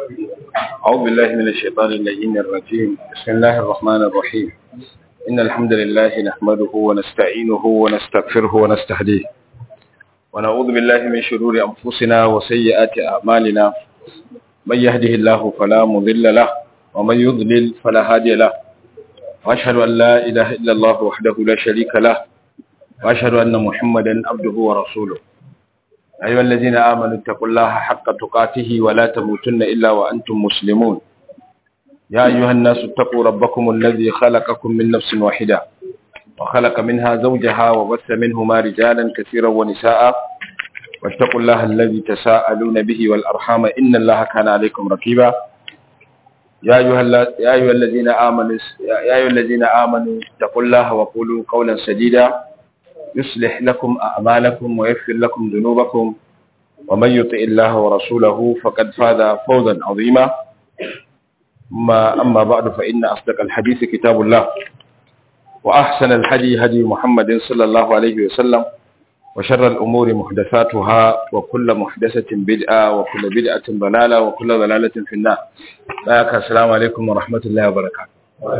أعوذ بالله من الشيطان اللعين الرجيم بسم الله الرحمن الرحيم إن الحمد لله نحمده ونستعينه ونستغفره ونستهديه ونعوذ بالله من شرور أنفسنا وسيئات أعمالنا من يهده الله فلا مضل له ومن يضلل فلا هادي له وأشهد أن لا إله إلا الله وحده لا شريك له وأشهد أن محمدا عبده ورسوله أيها الذين آمنوا اتقوا الله حق تقاته ولا تموتن إلا وأنتم مسلمون يا أيها الناس اتقوا ربكم الذي خلقكم من نفس واحدة وخلق منها زوجها وبث منهما رجالا كثيرا ونساء واتقوا الله الذي تساءلون به والأرحام إن الله كان عليكم رقيبا يا أيها, يا أيها الذين آمنوا يا أيها الذين آمنوا اتقوا الله وقولوا قولا سديدا يصلح لكم أعمالكم ويغفر لكم ذنوبكم ومن يطع الله ورسوله فقد فاز فوزا عظيما ما أما بعد فإن أصدق الحديث كتاب الله وأحسن الحدي هدي محمد صلى الله عليه وسلم وشر الأمور محدثاتها وكل محدثة بدعة وكل بدعة ضلالة وكل ضلالة في النار السلام عليكم ورحمة الله وبركاته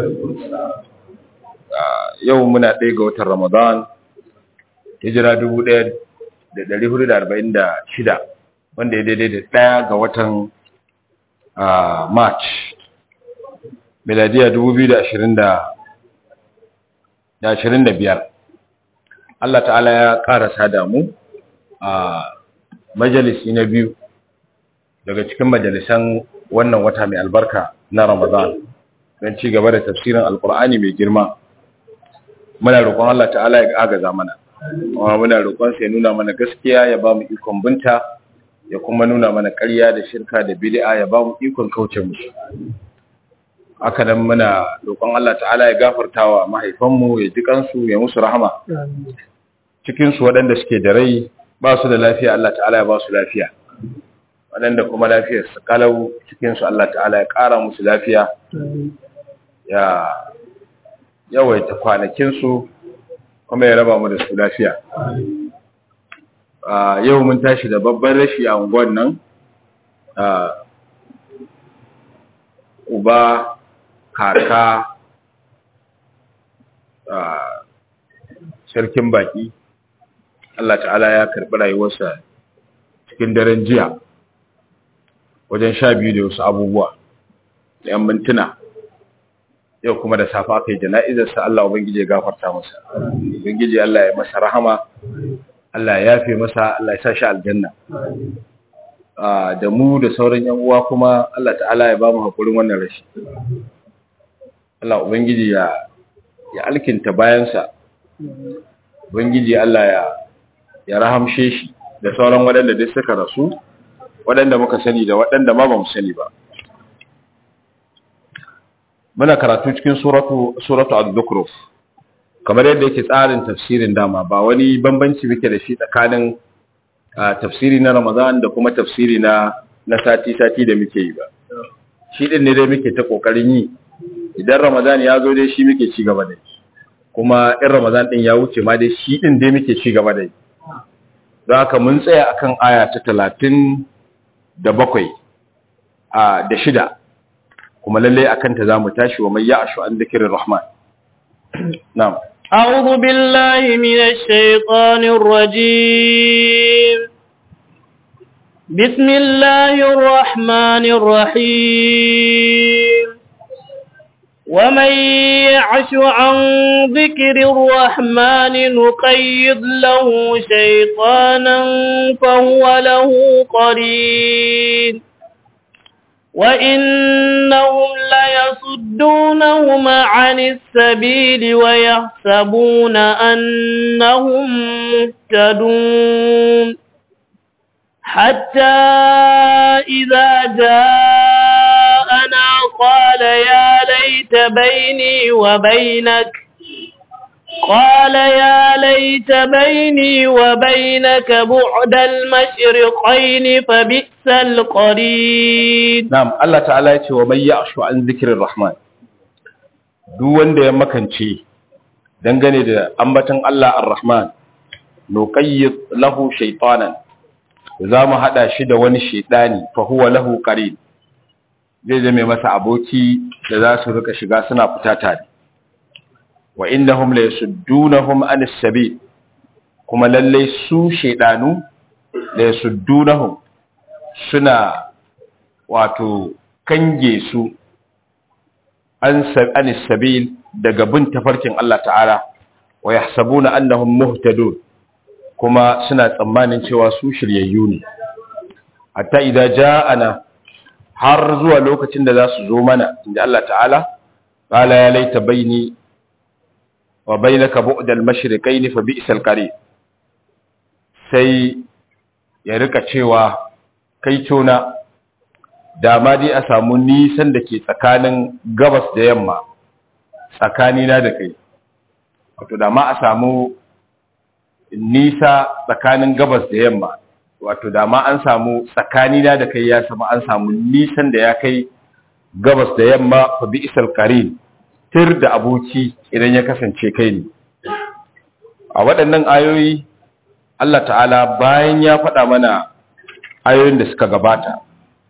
يومنا ديغة رمضان hijira 1446 wanda ya daidai da ɗaya ga watan march miladiya 2025 Allah ta'ala ya ƙarasa damu a majalisi na biyu daga cikin majalisan wannan wata mai albarka na ramadan don ci gaba da tafsirin alkur'ani mai girma muna roƙon Allah ta'ala ya agaza mana kuma muna roƙon sai nuna mana gaskiya ya ba mu ikon binta ya kuma nuna mana ƙarya da shirka da bid'a ya ba mu ikon kauce musu haka nan muna roƙon Allah ta'ala ya gafartawa mahaifanmu ya ji kansu ya musu rahama cikin su waɗanda suke da rai ba su da lafiya Allah ta'ala ya ba su lafiya waɗanda kuma lafiyar su kalau cikin su Allah ta'ala ya ƙara musu lafiya ya yawaita kwanakin su kuma ya raba mu da su lafiya yau mun tashi da babban rashi a unguwan nan uba kaka sarkin baki Allah ta'ala ya karɓi rayuwarsa cikin daren jiya wajen sha biyu da wasu abubuwa da yan mintuna yau kuma da safa aka yi jana'izarsa Allah Ubangiji ya gafarta masa Ubangiji Allah ya masa rahama Allah ya yafe masa Allah ya sa shi aljanna da mu da sauran yan uwa kuma Allah ta'ala ya ba mu hakurin wannan rashi Allah Ubangiji ya ya alkinta bayansa Ubangiji Allah ya ya rahamshe shi da sauran waɗanda duk suka rasu waɗanda muka sani da waɗanda ma ba mu sani ba muna karatu cikin suratu suratu ad-dukhruf kamar yadda yake tsarin tafsirin dama ba wani bambanci muke da shi tsakanin tafsiri na Ramadan da kuma tafsiri na na sati sati da muke yi ba shi din ne dai muke ta kokarin yi idan Ramadan ya zo dai shi muke ci gaba da kuma in Ramadan din ya wuce ma dai shi din dai muke ci gaba da don haka mun tsaya akan aya ta 30 da bakwai a da shida kuma lalle akan ta zamu tashi wa mai ya'shu an dhikrir rahman na'am a'udhu billahi minash shaitanir rajim bismillahir rahmanir rahim ومن يعش عن ذكر الرحمن نقيض له شيطانا فهو له قرين وإنهم ليصدونهم عن السبيل ويحسبون أنهم مهتدون حتى إذا جاءنا قال يا ليت بيني وبينك قال يا ليت بيني وبينك بعد المشرقين فبئس القرين نعم الله تعالى يقول ومن يعش عن ذكر الرحمن duk wanda ya makance dangane da ambaton Allah ar-Rahman nuqayyid lahu shaytanan za mu hada shi da wani shaytani fa huwa lahu qarin zai zame masa aboki da za su rika shiga suna fita tare wa innahum la yasuddunahum anis sabil kuma lalle su shedanu la yasuddunahum suna wato kange su an anis sabil daga bin tafarkin Allah ta'ala wa yahsabuna annahum muhtadun kuma suna tsammanin cewa su shiryayyu ne hatta idan ja'ana har zuwa lokacin da za su zo mana inda Allah ta'ala qala ya laita baini wa bainaka bu'dal mashriqaini fa bi'sal qarin sai ya rika cewa kai tona da ma dai a samu nisan da ke tsakanin gabas da yamma tsakanina da kai wato da ma a samu nisa tsakanin gabas da yamma wato da ma an samu tsakanina da kai ya sama an samu nisan da ya kai gabas da yamma fa bi isal qarin tir da aboki idan ya kasance kai ne a waɗannan ayoyi Allah ta'ala bayan ya faɗa mana ayoyin da suka gabata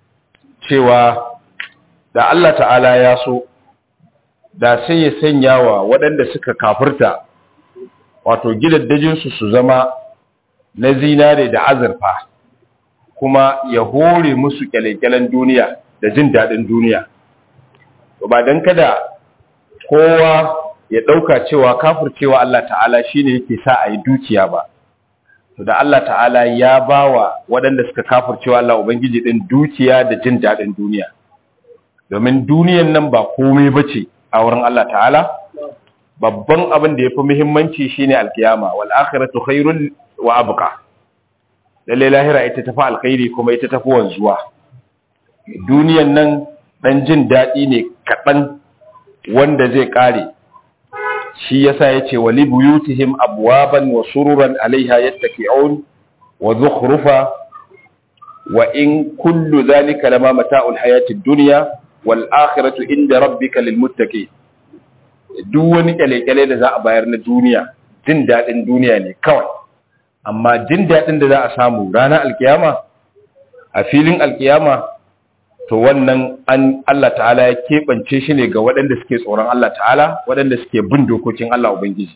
cewa da Allah ta'ala ya so da sai ya sanya wa waɗanda suka kafirta wato gidaddajinsu su zama na zinare da azurfa kuma ya hore musu kyalekyalen duniya da jin daɗin duniya ba don kada kowa ya ɗauka cewa kafircewa Allah ta'ala shine yake sa a yi dukiya ba to da Allah ta'ala ya ba wa waɗanda suka kafircewa Allah Ubangiji ɗin dukiya da jin daɗin duniya domin duniyan nan ba komai ba ce a wurin Allah ta'ala babban abin da ya fi muhimmanci shine alkiyama wal akhiratu khairun wa abqa lalle lahira ita tafi alkhairi kuma ita tafi wanzuwa duniyan nan dan jin daɗi ne kaɗan wanda zai ƙare shi yasa yace wali buyutihim abwaban wa sururan alaiha yattaki'un wa zukhrufa wa in kullu dhalika lama mata'ul hayatid dunya wal akhiratu inda rabbika lil muttaqin duk wani kyale-kyale da za a bayar na duniya jin dadin duniya ne kawai amma jin dadin da za a samu ranar alkiyama a filin alkiyama to wannan an Allah ta'ala ya keɓance shi ne ga waɗanda suke tsoron Allah ta'ala waɗanda suke bin dokokin Allah Ubangiji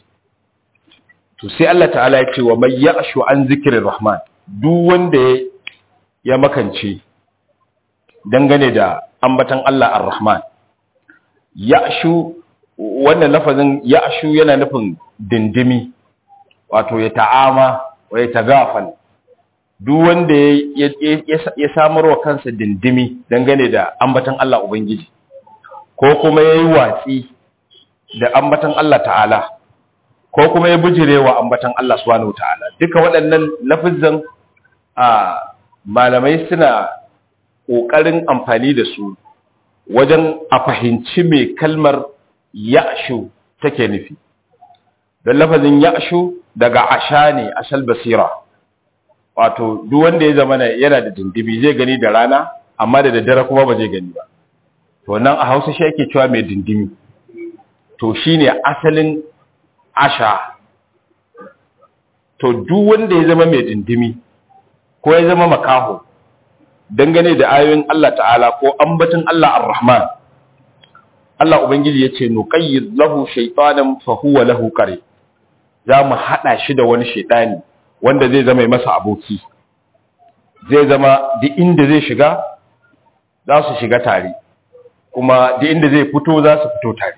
to sai Allah ta'ala ya ce wa mai ya ashu an zikirin rahman duk wanda ya makance dangane da ambatan Allah ar-rahman ya ashu wannan lafazin ya ashu yana nufin dindimi wato ya ta'ama wa ya tagafal duk wanda ya samar wa kansa dindimi dangane da ambatan Allah Ubangiji ko kuma ya yi watsi da ambatan Allah ta'ala ko kuma ya bijire wa ambatan Allah subhanahu ta'ala duka waɗannan lafizan a malamai suna ƙoƙarin amfani da su wajen a fahimci mai kalmar ya'shu take nufi don lafazin ya'shu daga asha ne asal basira wato duk wanda ya zama yana da dindibi zai gani da rana amma da daddare kuma ba zai gani ba to nan a hausa shi ake cewa mai dindimi to shine asalin asha to duk wanda ya zama mai dindimi ko ya zama makaho dangane da ayoyin Allah ta'ala ko ambatin Allah ar-Rahman Allah ubangiji yace nuqayyid lahu shaytanan fa huwa lahu qari za mu hada shi da wani shaytani wanda zai zama masa aboki zai zama duk inda zai shiga za su shiga tare kuma duk inda zai fito za su fito tare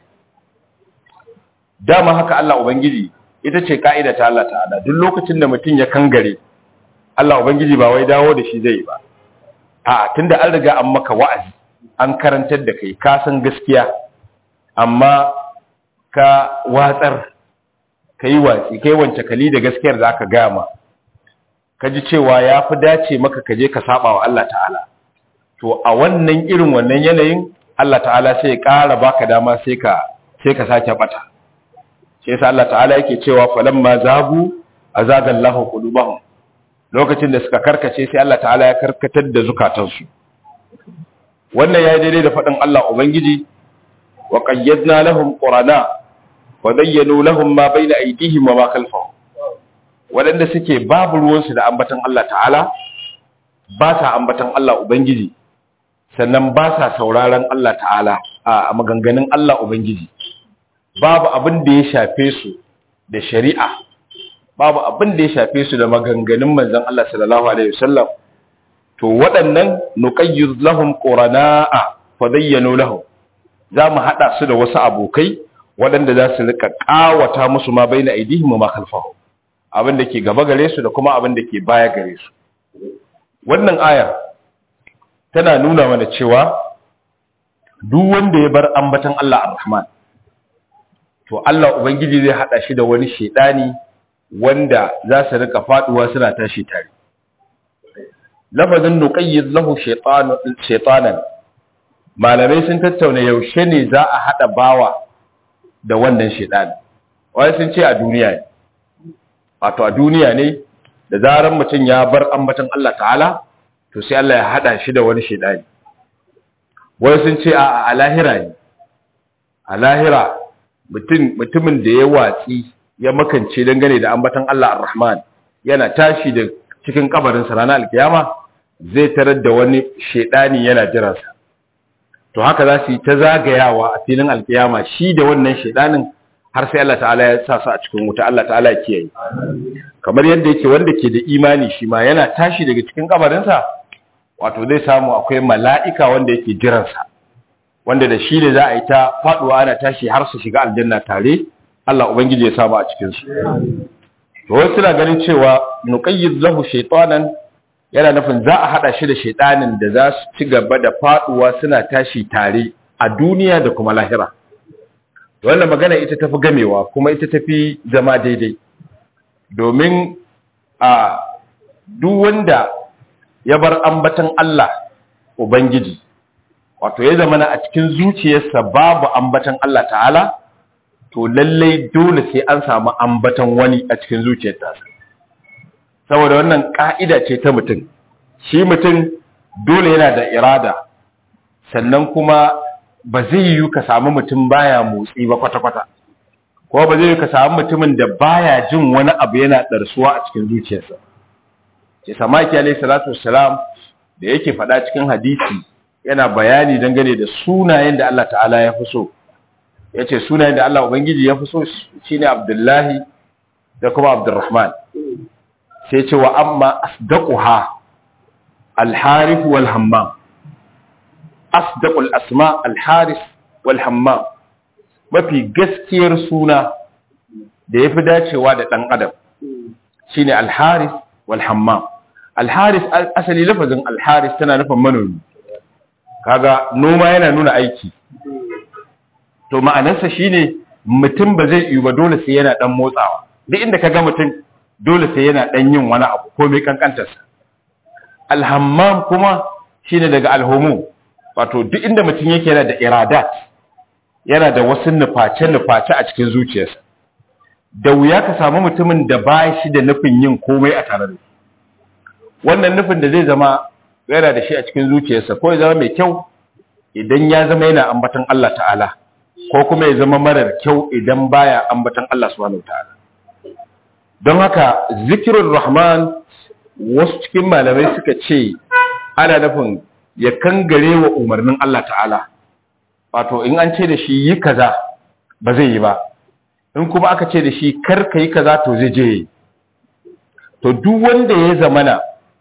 dama haka Allah ubangiji ita ce ka'ida ta Allah ta'ala duk lokacin da mutum ya kangare Allah ubangiji ba wai dawo da shi zai ba a tunda an riga an maka wa'azi an karantar da kai ka san gaskiya amma ka watsar ka yi watsi kai wance kali da gaskiyar za ka gama ka ji cewa ya fi dace maka ka je ka saba wa Allah ta'ala to a wannan irin wannan yanayin Allah ta'ala sai ya ƙara baka dama sai ka sai ka sake bata sai yasa Allah ta'ala yake cewa falamma zagu azaga Allahu qulubahum lokacin da suka karkace sai Allah ta'ala ya karkatar da zukatansu wannan ya daidai da faɗin Allah ubangiji wa qayyadna lahum qurana wa bayyanu lahum ma bayna aydihim wa ma khalfahum wadanda suke babu ruwansu da ambatan Allah ta'ala ba sa ambatan Allah ubangiji sannan ba sa sauraron Allah ta'ala a maganganun Allah Ubangiji babu abin da ya shafe su da shari'a babu abin da ya shafe su da maganganun manzon Allah sallallahu alaihi wasallam to waɗannan nuqayyid lahum qurana'a fadayyanu lahum za mu haɗa su da wasu abokai waɗanda za su rika ƙawata musu ma bai na aidihim ma khalfahu abin da ke gaba gare su da kuma abin da ke baya gare su wannan aya tana nuna mana cewa duk wanda ya bar ambatan Allah ar-Rahman to Allah ubangiji zai haɗa shi da wani shedani wanda za su rika faduwa suna tashi tare lafazin nuqayyid lahu shaytanan malamai sun tattauna yaushe ne za a haɗa bawa da wannan shaidani wani sun ce a duniya ne wato a duniya ne da zarar mutum ya bar ambatan Allah ta'ala to sai Allah ya haɗa shi da wani shaidani wani sun ce a lahira ne a lahira mutumin da ya watsi ya makance dangane da ambatan Allah ar-Rahman yana tashi da cikin kabarinsa ranar alkiyama zai tarar da wani shaidani yana jiransa to haka za su yi ta zagayawa a filin alkiyama shi da wannan shaidanin har sai Allah ta'ala ya sa su a cikin wuta Allah ta'ala ya kiyaye kamar yadda yake wanda ke da imani shi ma yana tashi daga cikin kabarinsa wato zai samu akwai mala'ika wanda yake jiransa wanda da shi ne za a yi ta faduwa ana tashi har su shiga aljanna tare Allah ubangiji ya samu a cikin su to wasu suna ganin cewa nuqayyid lahu shaytanan yana nufin za a hada shi da shaytanin da za su ci gaba da faduwa suna tashi tare a duniya da kuma lahira wannan magana ita tafi gamewa kuma ita tafi zama daidai domin a duk wanda ya bar ambatan Allah ubangiji wato ya zama a cikin zuciyarsa babu ambatan Allah ta'ala to lallai dole sai an samu ambatan wani a cikin zuciyarsa saboda wannan ka'ida ce ta mutum shi mutum dole yana da irada sannan kuma ba zai yi ka samu mutum baya motsi ba kwata-kwata ko ba zai yi ka samu mutumin da baya jin wani abu yana ɗarsuwa a cikin zuciyarsa ce samaki alaihi salatu wassalam da yake faɗa cikin hadisi yana bayani dangane da sunayen da Allah ta'ala ya fi so ya ce sunayen da Allah Ubangiji ya fi so shi ne Abdullahi da kuma Abdurrahman sai ce wa amma asdaquha alharif wal hammam asdaqul asma alharif wal hammam mafi gaskiyar suna da ya fi dacewa da ɗan adam shine alharif wal hammam alharis asali lafazin alharis tana nufin manomi kaga noma yana nuna aiki to ma'anarsa shine mutum ba zai yi ba dole sai yana dan motsawa duk inda kaga mutum dole sai yana dan yin wani abu ko mai kankantarsa alhammam kuma shine daga alhumu wato duk inda mutum yake yana da iradat yana da wasu nuface nuface a cikin zuciyarsa da wuya ka samu mutumin da ba shi da nufin yin komai a tare da shi wannan nufin da zai zama yana da shi a cikin zuciyarsa ko ya zama mai kyau idan ya zama yana ambatan Allah ta'ala ko kuma ya zama marar kyau idan baya ambatan Allah subhanahu ta'ala don haka zikirin rahman wasu cikin malamai suka ce ana nufin ya kangare wa umarnin Allah ta'ala wato in an ce da shi yi kaza ba zai yi ba in kuma aka ce da shi kar ka yi kaza to zai je to duk wanda ya zamana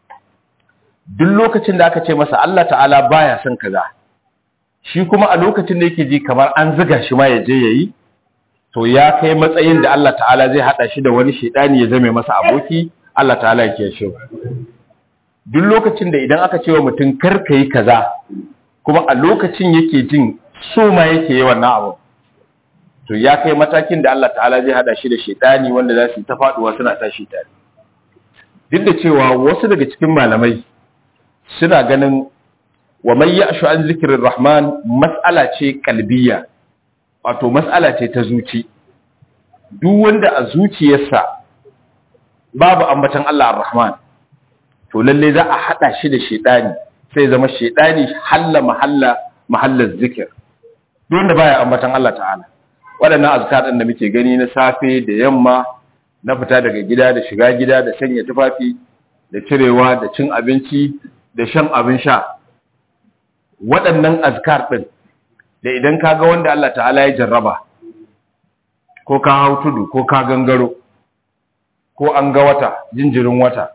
duk lokacin da aka ce masa Allah ta'ala baya son kaza shi kuma a lokacin da yake ji kamar an ziga shi ma ya je yayi to ya kai matsayin da Allah ta'ala zai hada shi da wani shedani ya zame masa aboki Allah ta'ala yake shi duk lokacin da idan aka ce wa mutum kar yi kaza kuma a lokacin yake jin so ma yake yi wannan abu to ya kai matakin da Allah ta'ala zai hada shi da shedani wanda za su ta faduwa suna tashi tare duk da cewa wasu daga cikin malamai suna ganin wa man ya'shu an zikrir rahman mas'ala ce kalbiya wato mas'ala ce ta zuci duk wanda a zuciyarsa babu ambatan Allah ar-rahman to lalle za a hada shi da shedani sai zama shedani halla mahalla mahallar zikir duk wanda baya ambatan Allah ta'ala waɗannan azkar ɗin da muke gani na safe da yamma na fita daga gida da shiga gida da sanya tufafi da cirewa da cin abinci da shan abin sha waɗannan azkar ɗin da idan ka ga wanda Allah ta'ala ya jarraba ko ka hau tudu ko ka gangaro ko an ga wata jinjirin wata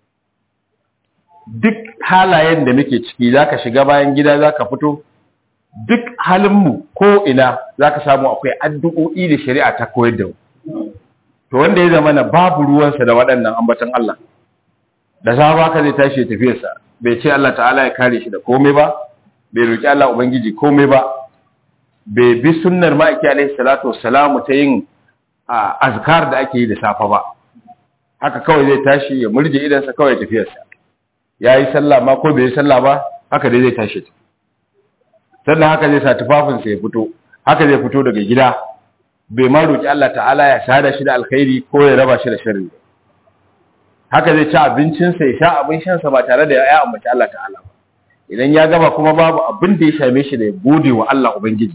duk halayen da muke ciki za ka shiga bayan gida za ka fito duk halinmu ko ina za ka samu akwai addu'o'i da shari'a ta koyar da mu to wanda ya zama na babu ruwansa da waɗannan ambatan Allah da safa ka zai tashi tafiyarsa bai ce Allah ta'ala ya kare shi da komai ba bai roki Allah ubangiji komai ba bai bi sunnar ma'aiki alaihi salatu wassalamu ta yin azkar da ake yi da safa ba haka kawai zai tashi ya murje idansa kawai tafiyarsa ya yi sallah ma ko bai yi sallah ba haka dai zai tashi sannan haka zai sa tufafinsa ya fito haka zai fito daga gida bai ma roki Allah ta'ala ya sada shi da alkhairi ko ya raba shi da sharri haka zai ci abincinsa ya sha abin shansa ba tare da ya ambaci Allah ta'ala ba idan ya gaba kuma babu abin da ya same shi da ya gode wa Allah ubangiji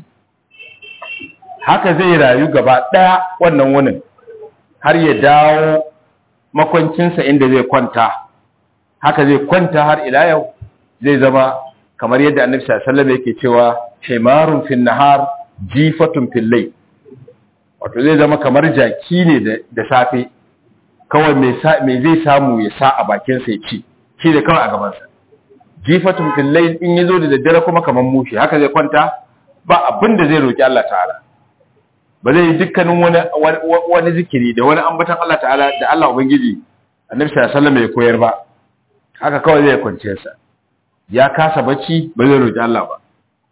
haka zai rayu gaba ɗaya wannan wunin har ya dawo makwancinsa inda zai kwanta haka zai kwanta har ila yau zai zama kamar yadda annabi sallallahu alaihi yake cewa himarun fil nahar jifatun fil layl wato zai zama kamar jaki ne da safe kawai me zai samu ya sa a bakin sa ya ci shi da kawai a gaban sa jifatun fil layl in yazo da daddare kuma kamar mushi haka zai kwanta ba abin da zai roki Allah ta'ala ba zai yi dukkanin wani wani zikiri da wani ambatan Allah ta'ala da Allah ubangiji annabi sallallahu alaihi ya koyar ba haka kawai zai kwance sa ya kasa bacci ba zai roki Allah ba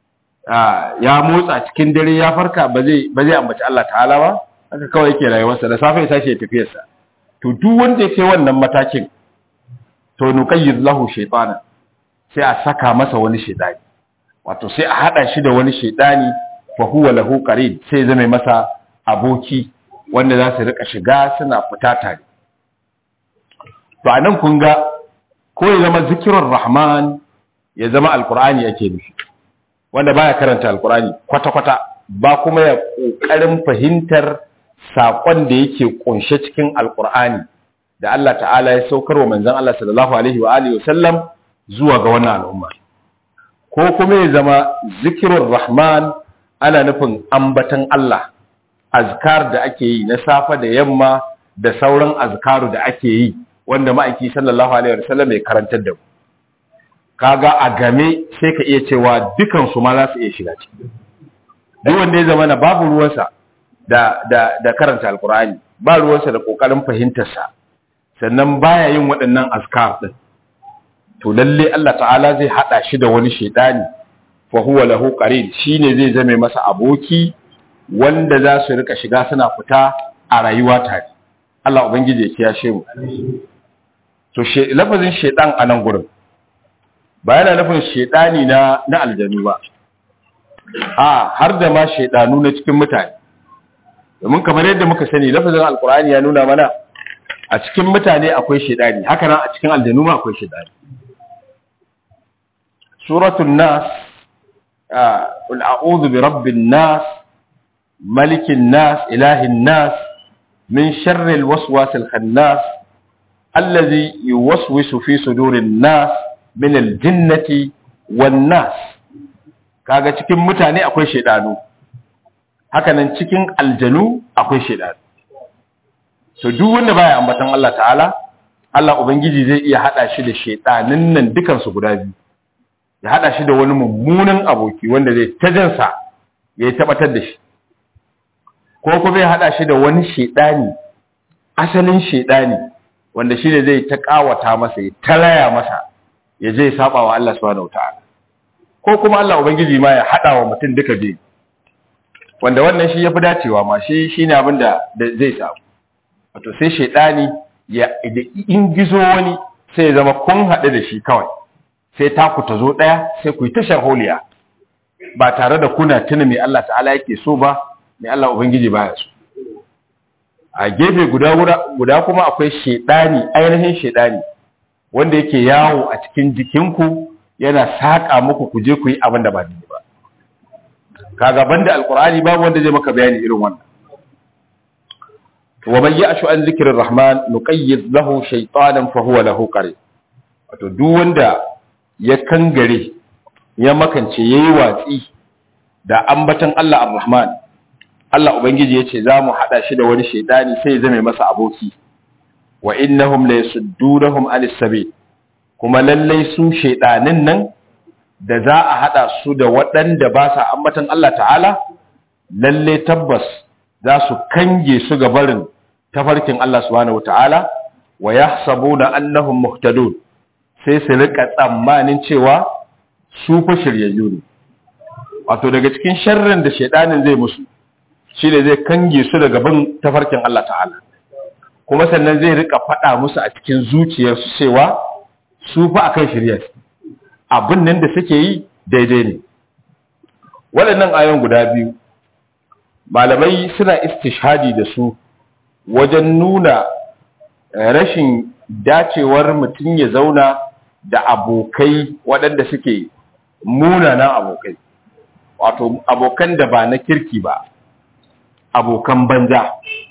ya motsa cikin dare ya farka ba zai ba zai ambaci Allah ta'ala ba haka kawai yake rayuwarsa da safe ya tashi ya tafiyar sa to duk wanda yake wannan matakin to nuqayyid lahu shaytana sai a saka masa wani shaytani wato sai a hada shi da wani shaytani fa huwa lahu qarin sai zame masa aboki wanda za su rika shiga suna fita tare to anan kun ga ko ya zama zikirur rahman ya zama alqur'ani yake nufi wanda baya karanta alqur'ani kwata kwata ba kuma ya kokarin fahimtar sakon da yake kunshe cikin alqur'ani da Allah ta'ala ya saukar wa manzon Allah sallallahu alaihi wa alihi wasallam zuwa ga wannan al'umma ko kuma ya zama zikirur rahman ana nufin ambatan Allah azkar da ake yi na safa da yamma da sauran azkaru da ake yi wanda ma'aiki sallallahu alaihi wasallam ya karantar da mu kaga a game sai ka iya cewa dukan su ma za su iya shiga ciki duk wanda ya zama na babu ruwansa da da da karanta alqur'ani ba ruwansa da kokarin fahimtar sa sannan baya yin waɗannan azkar din to lalle Allah ta'ala zai hada shi da wani shedani fa huwa lahu qarin shine zai zame masa aboki wanda za su rika shiga suna fita a rayuwa tare Allah ubangiji ya kiyashe mu to she lafazin shedan a nan gurin ba yana nufin shedani na na aljanu ba a har da ma shedanu na cikin mutane domin kamar yadda muka sani lafazin alqur'ani ya nuna mana a cikin mutane akwai shedani haka nan a cikin aljanu ma akwai shedani suratul nas قل أعوذ برب الناس ملك الناس إله الناس من شر الوسواس الخناس الذي يوسوس في صدور الناس من الجنة والناس kaga cikin mutane akwai shedanu hakanan cikin aljanu akwai shedanu to duk wanda baya ambatan Allah ta'ala Allah ubangiji zai iya hada shi da shedanin nan dukan su guda biyu ya hada shi da wani mummunan aboki wanda zai ta jansa ya tabbatar da shi ko kuma ya hada shi da wani shedani asalin shedani wanda shi ne zai ta kawata masa ya talaya masa ya je saba wa Allah subhanahu wataala ko kuma Allah ubangiji ma ya hada wa mutum duka biyu wanda wannan shi yafi dacewa ma shi shine abin da zai samu wato sai shedani ya in gizo wani sai ya zama kun haɗu da shi kawai sai taku ta zo ɗaya sai ku yi tashar holiya ba tare da kuna tuna mai Allah ta'ala yake so ba mai Allah Ubangiji baya so a gefe guda guda kuma akwai shedani ainihin shedani wanda yake yawo a cikin jikinku yana saƙa muku ku je ku yi abin da ba daidai ba kaga banda alqur'ani babu wanda zai maka bayani irin wannan wa man ya'shu an zikrir rahman nuqayyid lahu shaytanan fa huwa lahu qarin wato duk wanda ya kangare ya makance yayi watsi da ambatan Allah Ar-Rahman Allah ubangiji yace za mu hada shi da wani shaydani sai ya zame masa aboki wa innahum la yasuddunahum anis sabil kuma lallai su shaydanin nan da za a hada su da waɗanda ba sa ambatan Allah ta'ala lalle tabbas za su kange su ga barin tafarkin Allah subhanahu wata'ala wa yahsabuna annahum muhtadun sai su rika tsammanin cewa su fa shiryayyu ne wato daga cikin sharrin da shedanin zai musu shine zai kange su daga bin tafarkin Allah ta'ala kuma sannan zai rika faɗa musu a cikin zuciyarsu cewa su fa akan shirya abin nan da suke yi daidai ne waɗannan ayon guda biyu malamai suna istishhadi da su wajen nuna rashin dacewar mutum ya zauna da abokai waɗanda suke munanan abokai wato abokan da ba na kirki ba abokan banza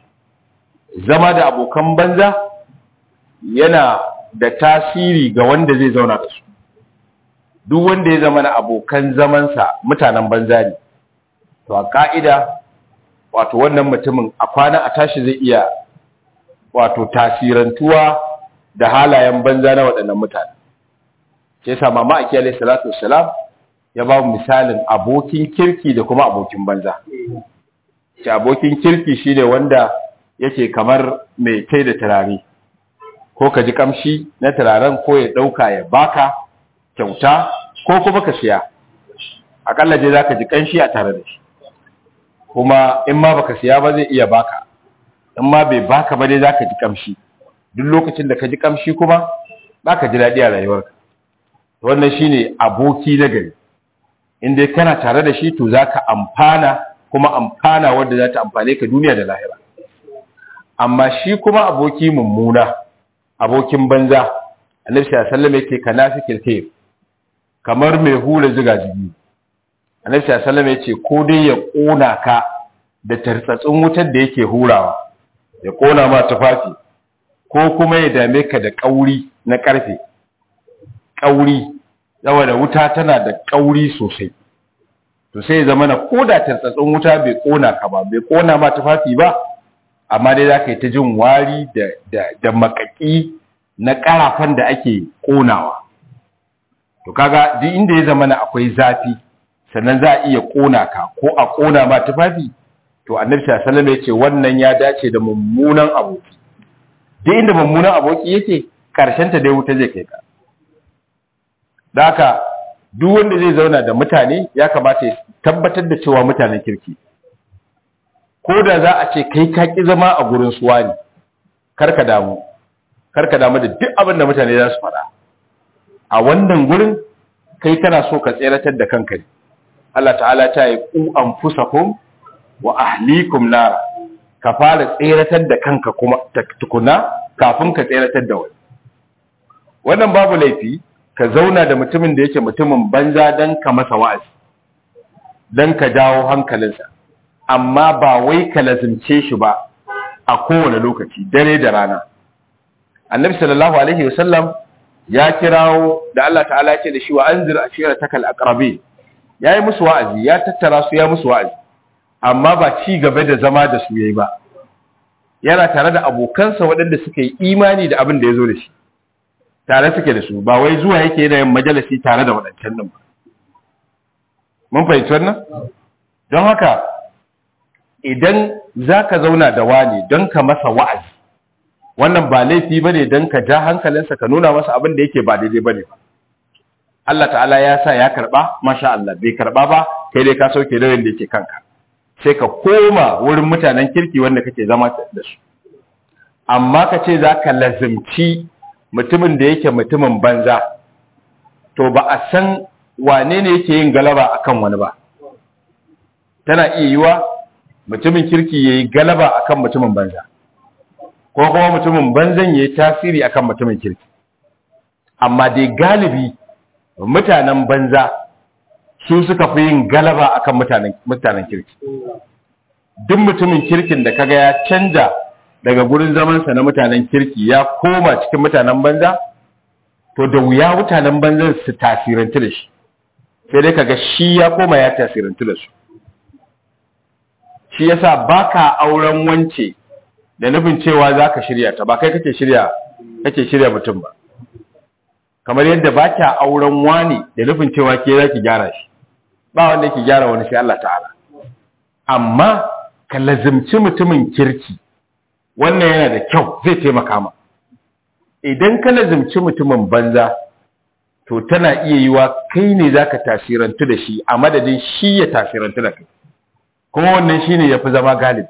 zama da abokan banza yana da tasiri ga wanda zai zauna da su duk wanda ya zama na abokan zamansa mutanen banza ne to a ka'ida wato wannan mutumin a kwana a tashi zai iya wato tasirantuwa da halayen banza na waɗannan mutane ke sa mama aki alaihi salatu wassalam ya ba mu misalin abokin kirki da kuma abokin banza ce abokin kirki shine wanda yake kamar mai kai da turare ko ka ji kamshi na turaren ko ya ɗauka ya baka kyauta ko kuma ka siya akalla dai zaka ji kanshi a tare da shi kuma in ma baka siya ba zai iya baka in ma bai baka ba dai zaka ji kamshi duk lokacin da ka ji kamshi kuma zaka ji daɗi a rayuwarka wannan shine aboki na gari in dai kana tare da shi to zaka amfana kuma amfana wanda za ta amfane ka duniya da lahira amma shi kuma aboki mummuna abokin banza annabi sallallahu alaihi wasallam yake kanafikil kayf kamar mai hura ziga jigi annabi sallallahu alaihi wasallam yace ko dai ya kona ka da tartsatsin wutar da yake hurawa ya kona ma tufafi ko kuma ya dame ka da kauri na karfe kauri saboda wuta tana da kauri sosai to sai ya zama na koda tartsatsin wuta bai kona ka ba bai kona ma tufafi ba amma dai za ka yi ta jin wari da, da, da makaki na karafan da ake konawa to kaga duk inda ya zama na akwai zafi sannan za a iya kona ka ko a kona ma tufafi to annabi sallallahu alaihi wasallam yace wannan ya dace da mummunan aboki duk inda mummunan aboki yake karshen ta dai wuta zai kai ka da haka duk wanda zai zauna da mutane ya kamata ya tabbatar da cewa mutanen kirki ko da za a ce kai ka ki zama a gurin suwa ne karka damu karka damu da duk abin da mutane za su faɗa a wannan gurin kai kana so ka tseratar da kanka ne Allah ta'ala ta yi ku anfusakum wa ahlikum nara ka fara tseratar da kanka kuma tukuna kafin ka tseratar da wani wannan babu laifi ka zauna da mutumin da yake mutumin banza dan ka masa wa'azi dan ka jawo hankalinsa amma ba wai ka lazimce shi ba a kowane lokaci dare da rana annabi sallallahu alaihi wasallam ya kirawo da Allah ta'ala ya ce da shi wa anzir ashiratakal aqrabin yayi musu wa'azi ya tattara su ya musu wa'azi amma ba ci gaba da zama da su yayi ba yana tare da abokansa waɗanda suka yi imani da abin da ya zo da shi tare suke da su ba wai zuwa yake yana yin majalisi tare da waɗancan nan ba mun fahimci wannan don haka idan za ka zauna da wani don ka masa wa'azi wannan ba laifi ba ne don ka ja hankalinsa ka nuna masa abin da yake ba daidai ba ne ba Allah ta'ala ya sa ya karɓa masha Allah bai karɓa ba kai dai ka sauke nauyin da yake kanka sai ka koma wurin mutanen kirki wanda kake zama da su amma ka ce za ka lazimci mutumin da yake mutumin banza to ba a san wane ne yake yin galaba akan wani ba tana iya yiwa mutumin kirki ya yi galaba akan mutumin banza ko kuma mutumin banzan ya yi tasiri akan mutumin kirki amma dai galibi mutanen banza su suka fi yin galaba akan mutanen kirki duk mutumin kirkin da kaga ya canja daga gurin zamansa na mutanen kirki ya koma cikin mutanen banza to da wuya mutanen banzan su tasirantu da shi sai dai kaga shi ya koma ya tasirantu da su shi yasa baka auren wance da nufin cewa zaka shirya ta ba kai kake shirya kake shirya mutum ba kamar yadda baka auren wani da nufin cewa ke zaki gyara shi ba wanda yake gyara wani sai Allah ta'ala amma ka lazimci mutumin kirki wannan yana da kyau zai taimaka ma idan ka lazimci mutumin banza to tana iya yiwa kai ne zaka tasirantu da shi a madadin shi ya tasirantu da kai kuma wannan shine yafi zama galibi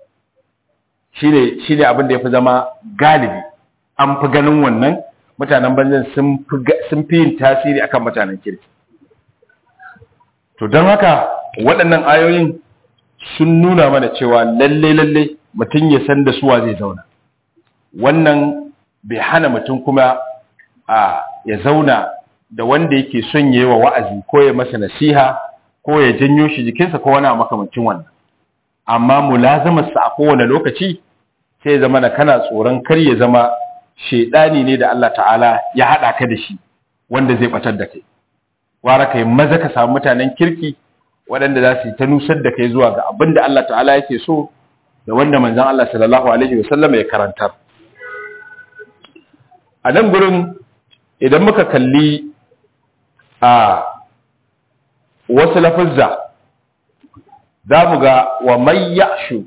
shine shine abin da yafi zama galibi an fi ganin wannan mutanen banzan sun fi sun fi yin tasiri akan mutanen kirki to don haka waɗannan ayoyin sun nuna mana cewa lalle lalle mutum ya san da suwa zai zauna wannan bai hana mutum kuma a ya zauna da wanda yake son yi wa wa'azi ko ya masa nasiha ko ya janyo shi jikinsa ko wani makamancin wannan amma mulazamarsa a kowane lokaci sai ya zama da kana tsoron kar ya zama shaidani ne da Allah ta'ala ya haɗa ka da shi wanda zai batar da kai wara kai maza ka samu mutanen kirki waɗanda za su yi ta nusar da kai zuwa ga abin da Allah ta'ala yake so da wanda manzon Allah sallallahu alaihi wasallam ya karantar a nan gurin idan muka kalli a wasu lafazza za mu ga wa mai ya'shu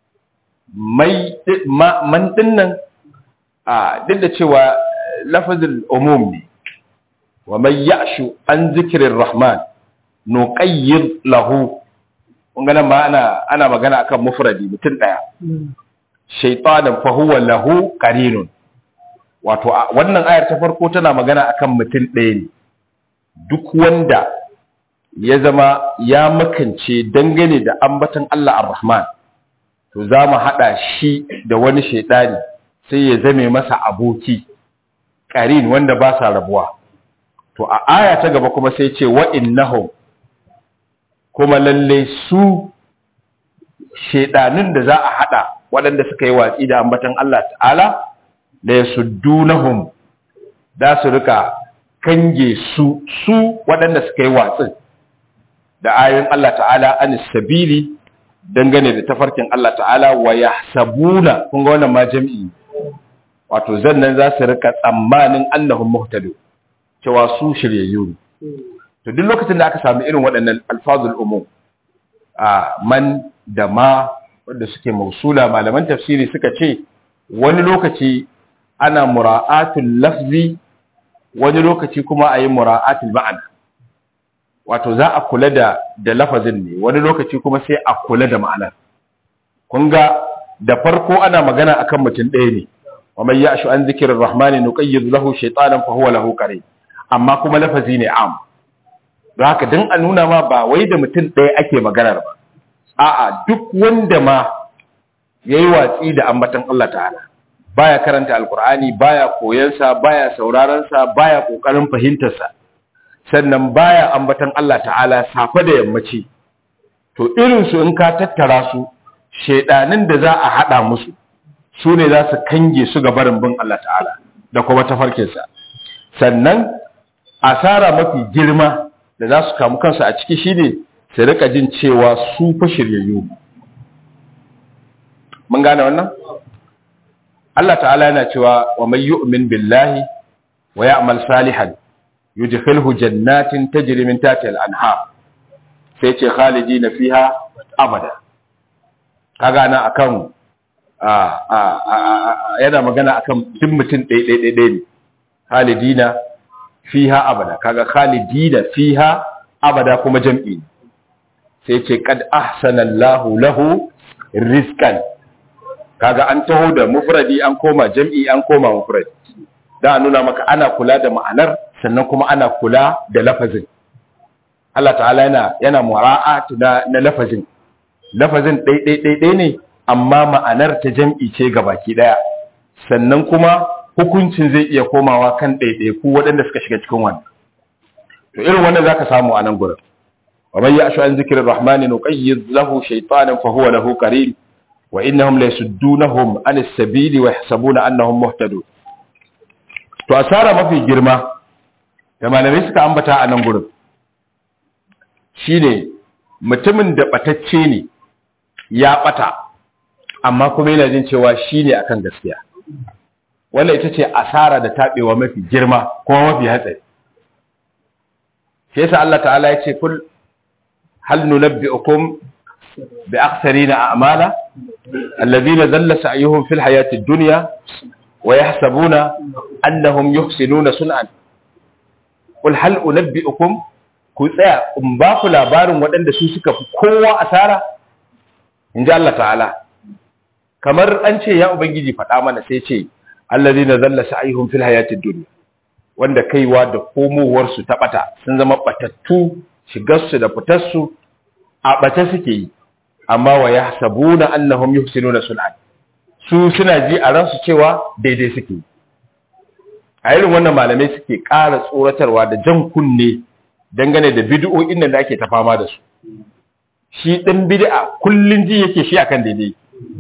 man dinnan a duk da cewa lafazin umum ne wa mai ya'shu an zikirin rahman nuqayyid lahu kun ga nan ma ana ana magana akan mufradi mutum daya shaytanan fa huwa lahu qarinun wato wannan ayar ta farko tana magana akan mutum ɗaya ne duk wanda ya zama ya makance dangane da ambaton Allah ar-Rahman to za mu haɗa shi da wani shaidani sai ya zame masa aboki ƙarin wanda ba sa rabuwa to a aya ta gaba kuma sai ce wa innahum kuma lalle su shaidanun da za a haɗa waɗanda suka yi watsi da ambaton Allah ta'ala da ya suddunahum da su rika kange su su waɗanda suka yi watsin da ayoyin Allah ta'ala an sabili dangane da tafarkin Allah ta'ala wa yahsabuna kun ga wannan ma jami'i wato zannan za su rika tsammanin annahum muhtadu cewa su shiryayyu ne to duk lokacin da aka samu irin waɗannan alfazul umum a man da ma wanda suke mausula malaman tafsiri suka ce wani lokaci ana mura'atul lafzi wani lokaci kuma a yi mura'atul ma'ana wato za a kula da da lafazin ne wani lokaci kuma sai a kula da ma'anar kun ga da farko ana magana akan mutum ɗaya ne wa man ya'shu an zikrir rahmani nuqayyid lahu shaytanan fa huwa lahu qarin amma kuma lafazi ne am don haka dan a nuna ma ba wai da mutum ɗaya ake maganar ba a'a duk wanda ma yayi watsi da ambatan Allah ta'ala baya karanta alkur'ani baya koyansa baya sauraronsa baya kokarin fahimtarsa sannan baya ambatan Allah ta'ala safe da yammaci to irin su in ka tattara su shedanin da za a hada musu su ne za su kange su ga barin bin Allah ta'ala da kuma tafarkinsa sannan asara mafi girma da za su kamu kansu a ciki shine su rika jin cewa su fa shiryayyu mun gane wannan Allah ta'ala yana cewa wa man yu'min billahi wa ya'mal salihan yudkhilhu jannatin tajri min tahtiha al-anhar sai ce khalidina fiha abada kaga na akan yana magana akan duk mutum ɗaya ɗaya ɗaya ne khalidina fiha abada kaga khalidina fiha abada kuma jam'i sai ce kad ahsana Allahu lahu rizqan kaga an taho da mufradi an koma jam'i an koma mufradi da nuna maka ana kula da ma'anar sannan kuma ana kula da lafazin Allah ta'ala yana yana mura'atu na, na lafazin lafazin ɗai ne amma ma'anar ta jam'i ce ga baki ɗaya sannan kuma hukuncin zai iya komawa kan ɗaiɗaiku waɗanda suka shiga cikin wannan to irin wannan zaka samu a nan gurin wa man ya'shu an zikrir rahmani nuqayyid lahu shaytanan fa huwa lahu qarin wa innahum la yasuddunahum an as-sabili wa yahsabuna annahum muhtadun to asara mafi girma da malamai suka ambata a nan gurin shine mutumin da batacce ne ya bata amma kuma yana jin cewa shine akan gaskiya wannan ita ce asara da tabewa mafi girma kuma mafi hatsari sai yasa Allah ta'ala ya ce kul hal nunabbi'ukum bi aktharina a'mala alladhina dhalla sa'yuhum fil hayati ad-dunya wa yahsabuna annahum yuhsinuna sun'an kul hal unabbi'ukum ku tsaya in ba ku labarin waɗanda su suka fi kowa asara in ji Allah ta'ala kamar an ce ya ubangiji faɗa mana sai ce alladhina dhalla sa'yuhum fil hayati ad-dunya wanda kaiwa da komowarsu ta ɓata sun zama ɓatattu shigarsu da fitarsu a ɓata suke yi amma wa ya sabu na annahum yuhsinuna sun'an su suna ji a ransu cewa daidai suke yi a irin wannan malamai suke ƙara tsoratarwa da jan kunne dangane da bid'o'in da ake ta fama da su shi ɗin bid'a kullun ji yake shi akan daidai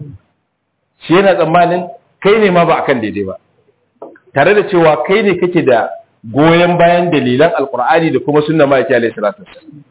shi yana tsammanin kai ne ma ba akan daidai ba tare da cewa kai ne kake da goyon bayan dalilan alkur'ani da kuma sunna ma'aiki alaihi salatu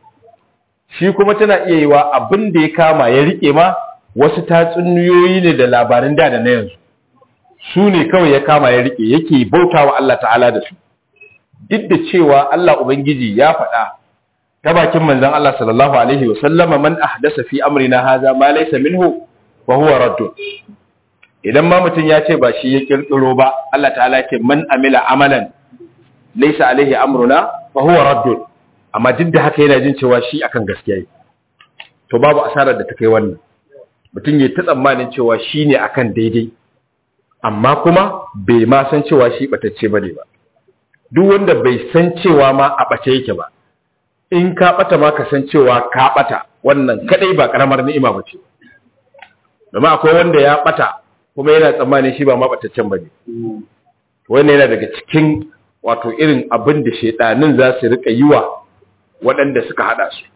shi kuma tana iya yiwa abin da ya kama ya rike ma wasu tatsuniyoyi ne da labarin da da na yanzu su ne kawai ya kama ya rike yake bautawa Allah ta'ala da su duk da cewa Allah ubangiji ya faɗa ta bakin manzon Allah sallallahu alaihi wa sallama man ahdasa fi amrina hadha ma laysa minhu wa huwa raddun idan ma mutum ya ce ba shi ya kirkiro ba Allah ta'ala ce man amila amalan laysa alaihi amruna fa huwa raddun amma duk da haka yana jin cewa shi akan gaskiya to babu asarar da ta kai wannan mutum ya ta tsammanin cewa shi ne akan daidai amma kuma bai ma san cewa shi batacce bane ba duk wanda bai san cewa ma a bace yake ba in ka bata ma ka san cewa ka bata wannan kadai ba karamar ni'ima bace domin akwai wanda ya bata kuma yana tsammanin shi ba mabataccen ba ne wannan yana daga cikin wato irin abin da shaidanin za su rika yi wa waɗanda suka haɗa su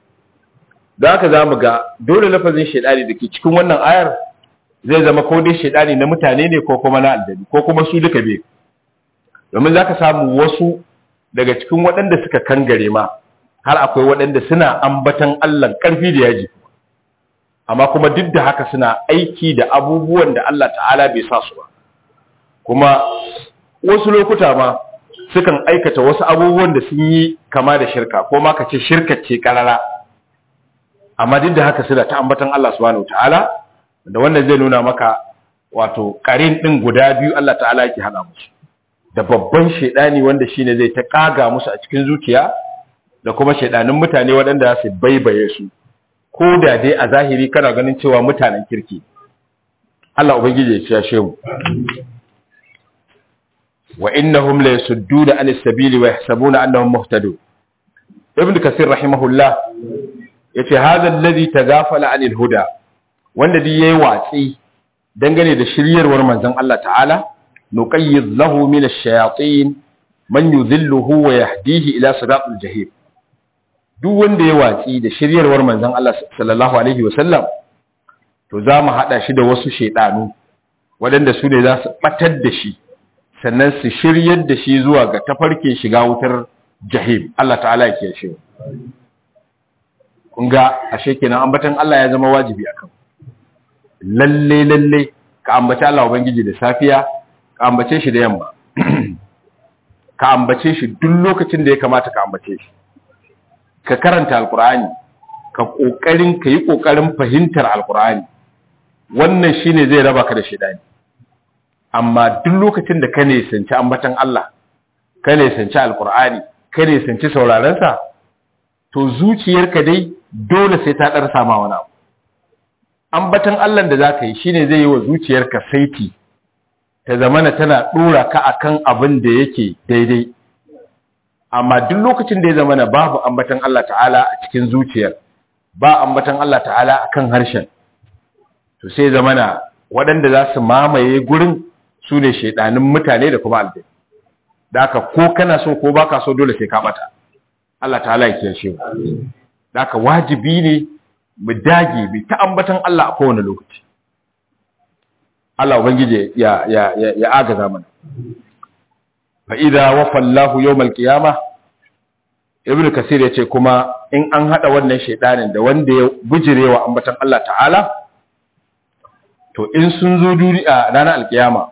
da haka za mu ga dole lafazin shaidani da ke cikin wannan ayar zai zama ko dai shaidani na mutane ne ko kuma na aljani ko kuma su duka biyu domin za ka samu wasu daga cikin waɗanda suka kangare ma har akwai waɗanda suna ambatan allah ƙarfi da yaji amma kuma duk da haka suna aiki da abubuwan da Allah ta'ala bai sa su ba kuma wasu lokuta ma sukan aikata wasu abubuwan da sun yi kama da shirka ko ma ka ce shirka ce karara amma duk da haka suna ta ambatan Allah subhanahu ta'ala da wannan zai nuna maka wato karin din guda biyu Allah ta'ala yake hada musu da babban shedani wanda shine zai ta kaga musu a cikin zuciya da kuma shedanin mutane waɗanda za su baibaye su ko da dai a zahiri kana ganin cewa mutanen kirki Allah ubangiji ya ciyashe mu wa innahum la yasudduna an as-sabili wa yahsabuna annahum muhtadun ibn kasir rahimahullah yace hadha alladhi tagafala anil huda wanda dai yayi watsi dangane da shiryarwar manzon Allah ta'ala nuqayyid lahu min ash-shayatin man yudhilluhu wa yahdihi ila siratil jahim duk wanda ya watsi da shiryarwar manzon Allah sallallahu alaihi wasallam to za mu haɗa shi da wasu shaidanu waɗanda su ne za su ɓatar da shi sannan su shiryar da shi zuwa ga tafarkin shiga wutar jahim Allah ta'ala ya kiyashe kun ga ashe kenan ambatan Allah ya zama wajibi akan lalle lalle ka ambaci Allah ubangiji da safiya ka ambace shi da yamma ka ambace shi duk lokacin da ya kamata ka ambace shi ka karanta alkur'ani ka kokarin ka yi kokarin fahimtar alkur'ani wannan shine zai raba ka da shedani amma duk lokacin da ka ne sanci ambatan Allah ka ne sanci alkur'ani ka ne sanci sauraron sa to zuciyarka dai dole sai ta dar sama wani abu ambatan Allah da zaka yi shine zai yi wa zuciyarka saiti ta zamana tana dora ka akan abin da yake daidai amma duk lokacin da ya zama na babu ambatan Allah ta'ala a cikin zuciyar ba ambatan Allah ta'ala a kan harshen to sai zama na waɗanda za su mamaye gurin su ne shaidanin mutane da kuma albai da aka ko kana so ko baka so dole sai ka bata Allah ta'ala ya kiyashe mu da aka wajibi ne mu dage bi ta ambatan Allah a kowane lokaci Allah ubangije ya ya ya agaza mana فإذا وفى الله يوم القيامة ibnu kasir ya ce kuma in an hada wannan shaidanin da wanda ya bujirewa ambatan Allah ta'ala to in sun zo duniya ranar alkiyama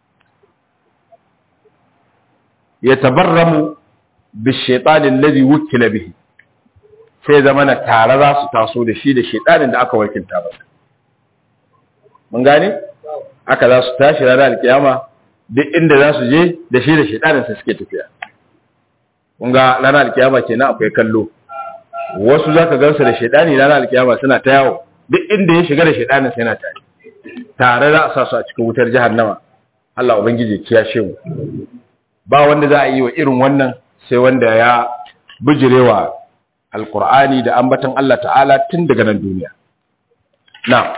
ya tabarramu bi shaitanin ladhi wukila bihi sai zama na tare za su taso da shi da shaitanin da aka wakilta masa mun gane aka za su tashi ranar alkiyama duk inda za su je da shi da shaitanin sa suke tafiya kun ga ranar alkiyama kenan akwai kallo wasu zaka gansu da shaitani ranar alkiyama suna ta yawo duk inda ya shiga da shaitanin sa yana tare tare za a sa su a cikin wutar jahannama Allah ubangiji kiyashe mu ba wanda za a yi wa irin wannan sai wanda ya bijirewa alkur'ani da ambatan Allah ta'ala tun daga nan duniya na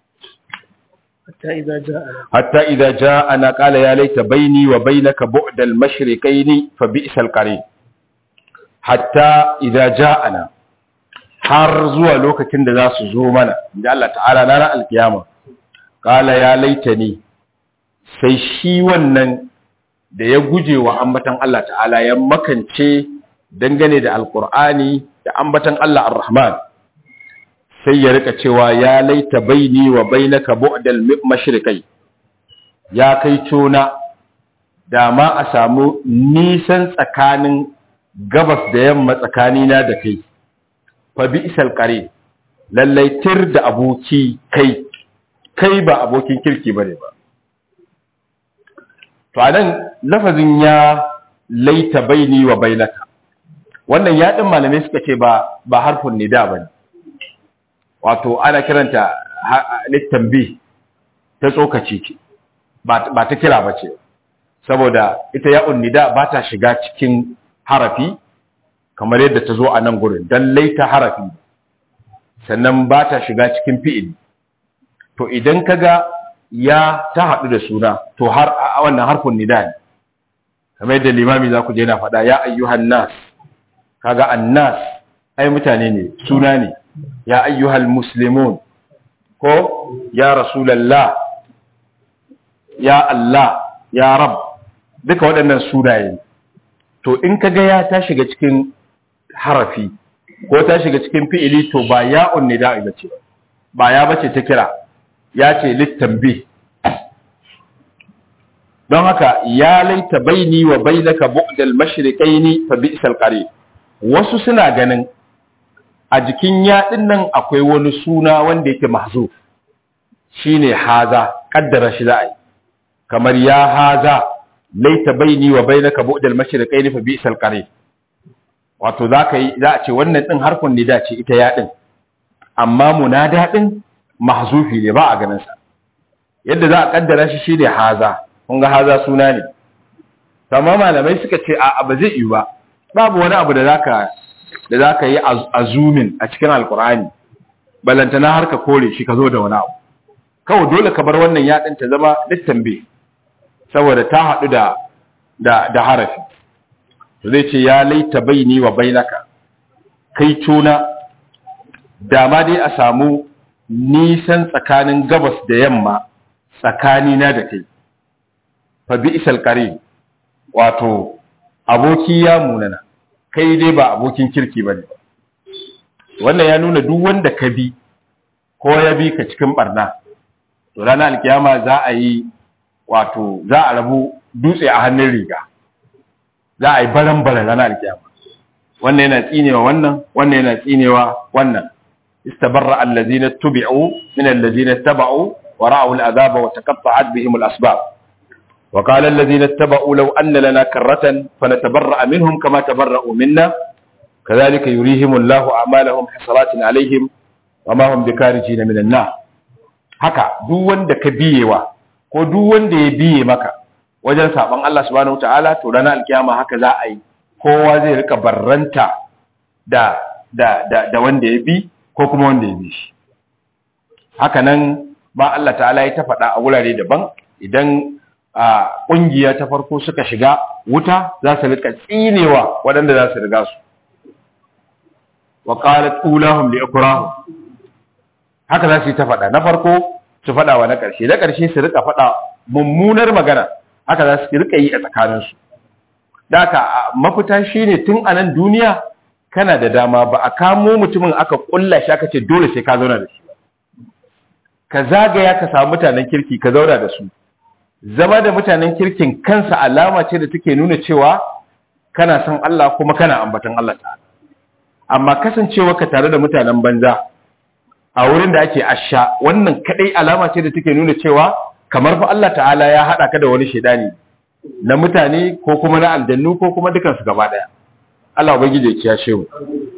hatta idza ja'ana qala ya laita baini wa bainaka bu'da al-mashriqayn fa bi'sal qarin hatta idza ja'ana har zuwa lokacin da za su zo mana inda Allah ta'ala na ran alkiyama qala ya laitani sai shi wannan da ya guje wa ambatan Allah ta'ala ya makance dangane da alkur'ani da ambatan Allah ar-Rahman sai ya rika cewa ya laita baini wa bainaka bu'dal mashriqai ya kai tona da ma a samu nisan tsakanin gabas da yamma tsakanina da kai fa bi'sal qarin lallai tir da aboki kai kai ba abokin kirki bane ba to anan lafazin ya laita baini wa bainaka wannan ya din malamai suka ce ba ba harfin nida bane wato ana kiranta littambi ta tsokaci ce ba ta kira bace saboda ita ya nida ba ta shiga cikin harafi kamar yadda ta zo a nan gurin dan laita harafi sannan ba ta shiga cikin fi'ili to idan kaga ya ta haɗu da suna to har a wannan harfin nida ne kamar yadda limami za ku je na faɗa ya ayyuhan nas kaga annas ai mutane ne suna ne ya ayyuhal muslimun ko ya rasulallah ya Allah ya rab duka waɗannan sunaye to in kaga ya ta shiga cikin harafi ko ta shiga cikin fi'ili to ba ya'un nida ba ce ba ya bace ta kira ya ce littambi don haka ya laita baini wa bainaka bu'dal mashriqaini fa bi'sal qarin wasu suna ganin a jikin yaɗin nan akwai wani suna wanda yake mahzuf shine haza kaddara shi za a yi kamar ya haza laita baini wa bainaka bu'dal mashriqaini fa bi'sal qarin wato zaka yi za a ce wannan din harfin nida ce ita yaɗin amma munada din mahzufi ne ba a ganin sa yadda za a kaddara shi shine haza kun ga haza suna ne amma malamai suka ce a ba zai yi ba babu wani abu da zaka da zaka yi azumin a cikin alkur'ani balantana har ka kore shi ka zo da wani abu kawai dole ka bar wannan yadin ta zama littambe saboda ta haɗu da da da harafi to zai ce ya laita baini wa bainaka kai tuna da ma dai a samu nisan tsakanin gabas da yamma tsakanina da kai fa bi'sal qarin wato aboki ya munana kai dai ba abokin kirki bane wannan ya nuna duk wanda ka bi ko ya bi ka cikin barna to ranar alkiyama za a yi wato za a rabu dutse a hannun riga za a yi baran-baran ranar alkiyama wannan yana tsinewa wannan wannan yana tsinewa wannan istabarra allazina tubi'u min allazina taba'u wa ra'u al'azaba wa taqatta'at bihim al-asbab وقال الذين اتبعوا لو أن لنا كرة فنتبرأ منهم كما تبرأوا منا كذلك يريهم الله أعمالهم حسرات عليهم وما هم بكارجين من النار haka duk wanda ka biyewa ko duk wanda ya biye maka wajen saban Allah subhanahu wataala to ranar alkiyama haka za a yi kowa zai rika barranta da da da, da wanda ya bi ko kuma wanda ya bi shi haka nan ba Allah ta'ala ya ta faɗa a wurare daban idan a ƙungiya ta farko suka shiga wuta za su rika tsinewa waɗanda za su riga su wa qalat ulahum li ikrahum haka za su yi ta faɗa na farko su faɗa wa na ƙarshe na ƙarshe su rika faɗa mummunar magana haka za su rika yi a tsakaninsu da haka mafita shine tun a nan duniya kana da dama ba a kamo mutumin aka kulla shi aka ce dole sai ka zauna da shi ka zagaya ka samu mutanen kirki ka zauna da su zama da mutanen kirkin kansa alama ce da take nuna cewa kana son Allah kuma kana ambatan Allah ta'ala amma kasancewa ka tare da mutanen banza a wurin da ake asha wannan kadai alama ce da take nuna cewa kamar fa Allah ta'ala ya hada ka da wani shedani na mutane ko kuma na aljannu ko kuma dukansu gaba daya Allah ubangiji ya kiyashe mu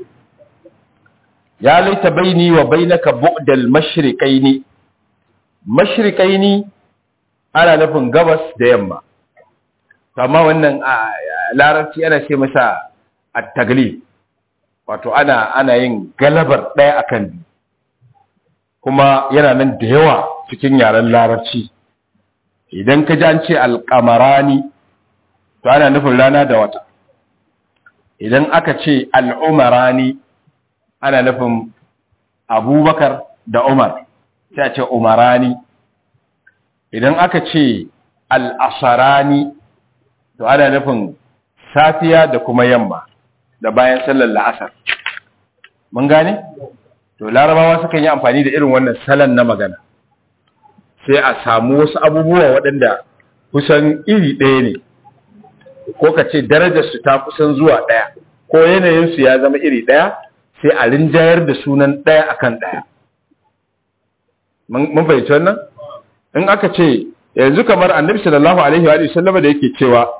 ya laita baini wa bainaka bu'dal mashriqaini mashriqaini ana nufin gabas da yamma amma wannan a larabci ana ce masa at-taglib wato ana ana yin galabar daya akan biyu kuma yana nan da yawa cikin yaren larabci idan ka ji an ce alƙamarani to ana nufin rana da wata idan aka ce al'umarani ana nufin abubakar da umar sai a ce umarani idan aka ce al'asarani to ana nufin safiya da kuma yamma da bayan sallar la'asar mun gane? to larabawa sukan yi amfani da irin wannan salon na magana sai a samu wasu abubuwa waɗanda kusan iri ɗaya ne ko ka ce darajarsu ta kusan zuwa ɗaya ko yanayinsu ya zama iri ɗaya sai a rinjayar da sunan ɗaya akan ɗaya mun fahimci wannan in aka ce yanzu kamar annabi sallallahu alaihi wa sallama da yake cewa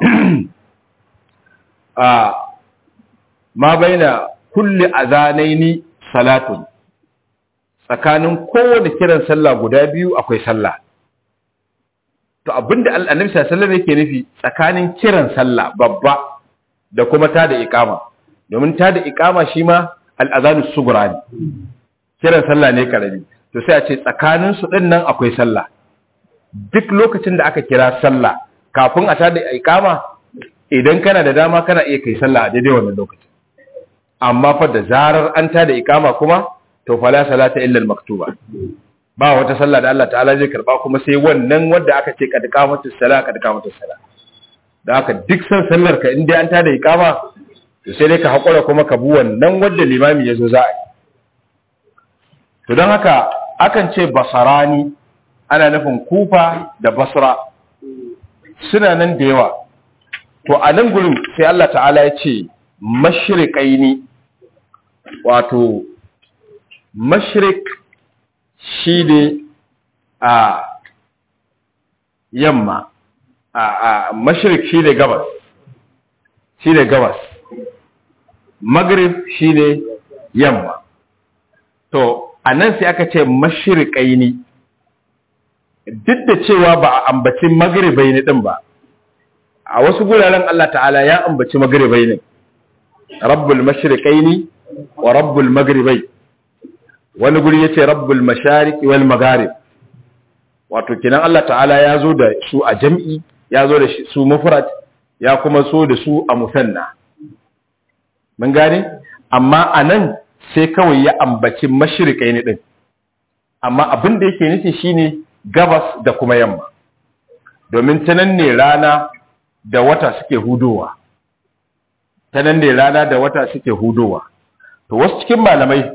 a ma baina kulli azanaini salatun tsakanin kowane kiran sallah guda biyu akwai sallah to abinda annabi sallallahu alaihi yake nufi tsakanin kiran sallah babba da kuma ta da iqama domin ta da iqama shi ma al'azanu sughra ne kiran sallah ne karami to sai a ce tsakanin su din nan akwai sallah duk lokacin da aka kira sallah kafin a ta da iqama idan kana da dama kana iya kai sallah a daidai wannan lokacin amma fa da zarar an ta da iqama kuma to fala salata illa al-maktuba ba wata sallah da Allah ta'ala zai karba kuma sai wannan wanda aka ce kad qamatus sala kad qamatus sala da haka duk san sallar ka inda an tada iqama to sai dai ka hakura kuma ka bu wannan wanda limami yazo za a yi to don haka akan ce basarani ana nufin kufa da basra suna nan da yawa to a nan gurin sai Allah ta'ala ya ce mashriqaini wato mashrik shi ne a yamma a mashrik shi ne gabas shi ne gabas magrib shi ne yamma to a nan sai aka ce mashirikai ne duk da cewa ba a ambaci magribai ne ɗin ba a wasu guraren Allah ta'ala ya ambaci magribai ne rabbul mashirikai ne wa rabbul magribai wani guri yace rabbul mashariqi wal magharib wato kinan Allah ta'ala ya zo da su a jam'i ya zo da su mufrad ya kuma so da su a musanna mun gane amma anan sai kawai ya ambaci mashriqai ne din amma abin da yake nufi shine gabas da kuma yamma domin ta nan ne rana da wata suke hudowa ta nan ne rana da wata suke hudowa to wasu cikin malamai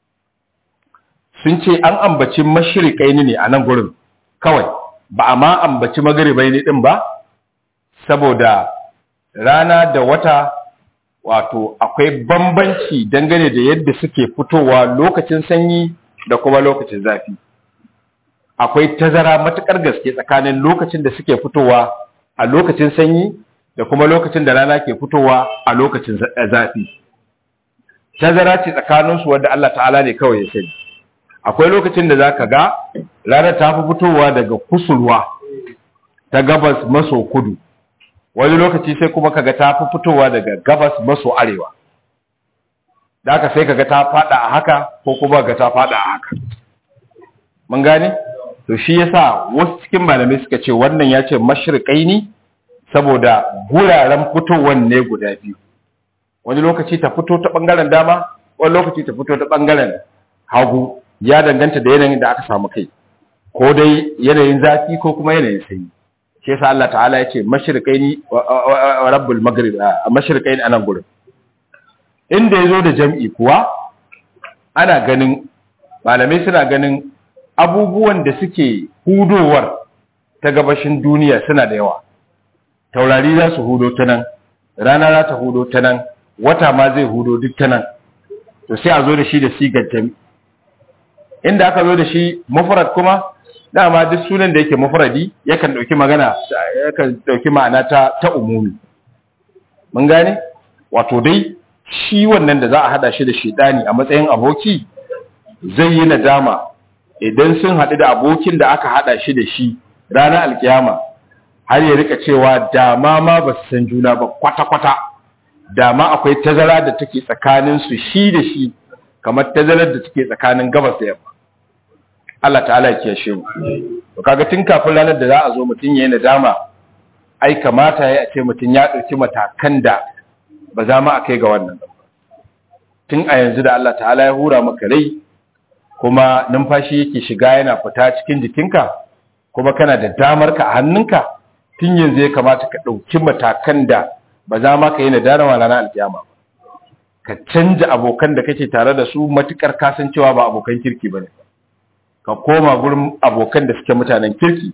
sun ce an ambaci mashirikai ne a nan gurin kawai ba a ma ambaci magaribai ne din ba saboda rana da wata wato akwai bambanci dangane da yadda suke fitowa lokacin sanyi da kuma lokacin zafi akwai tazara matukar gaske tsakanin lokacin da suke fitowa a lokacin sanyi da kuma lokacin da rana ke fitowa a lokacin zafi tazara ce tsakaninsu wadda Allah ta'ala ne kawai ya sani akwai lokacin da za ka ga rana ta fi fitowa daga kusurwa ta gabas maso kudu wani lokaci sai kuma kaga ta fi fitowa daga gabas maso arewa da haka sai kaga ta fada a haka ko kuma ga ta fada a haka mun gane to shi yasa wasu cikin malamai suka ce wannan ya ce mashriqaini saboda guraren fitowan ne guda biyu wani lokaci ta fito ta bangaren dama wani lokaci ta fito ta bangaren hagu ya danganta da yanayin da aka samu kai ko dai yanayin zafi ko kuma yanayin sanyi shi yasa Allah ta'ala ya ce mashriqaini wa rabbul maghrib mashriqaini anan gurin inda ya zo da jam'i kuwa ana ganin malamai suna ganin abubuwan da suke hudowar ta gabashin duniya suna da yawa taurari za su hudo ta nan rana za ta hudo ta nan wata ma zai hudo duk ta nan to sai a zo da shi da sigar jami inda aka zo da shi mufrad kuma dama duk sunan da yake mufradi yakan dauki magana yakan dauki ma'ana ta ta umumi mun gane wato dai shi wannan da za a hada shi da shedani a matsayin aboki zai yi nadama idan sun haɗu da abokin da aka hada shi da shi ranar alkiyama har ya rika cewa dama ma ba su san juna ba kwata-kwata dama akwai tazara da take tsakanin su shi da shi kamar tazarar da take tsakanin gabas da yamma Allah ta'ala ya kiyashe mu to kaga tun kafin ranar da za a zo mutum yayin nadama ai kamata ya ce mutum ya dauki matakan da ba za mu akai ga wannan tun a yanzu da Allah ta'ala ya hura maka rai kuma numfashi yake shiga yana fita cikin jikinka kuma kana da damar ka a hannunka tun yanzu ya kamata ka ɗauki matakan da ba za ma ka yi nadama ranar alkiyama ka canja abokan da kake tare da su matukar kasancewa ba abokan kirki ba ne ka koma gurin abokan da suke mutanen kirki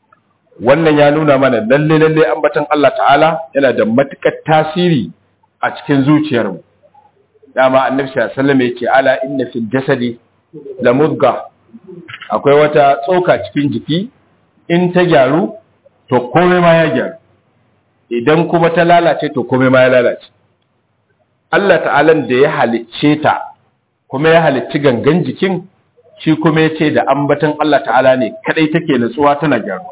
wannan ya nuna mana lalle lalle ambatan Allah ta'ala yana da matukar tasiri a cikin zuciyarmu dama annabi sallallahu alaihi wasallam yake ala inna fil jasadi la mudga akwai wata tsoka cikin jiki in ta gyaru to komai ma ya gyaru idan kuma ta lalace to komai ma ya lalace Allah ta'alan da ya halicce ta kuma ya halicci gangan jikin shi kuma ya ce da ambatan Allah ta'ala ne kadai take nutsuwa tana gyaruwa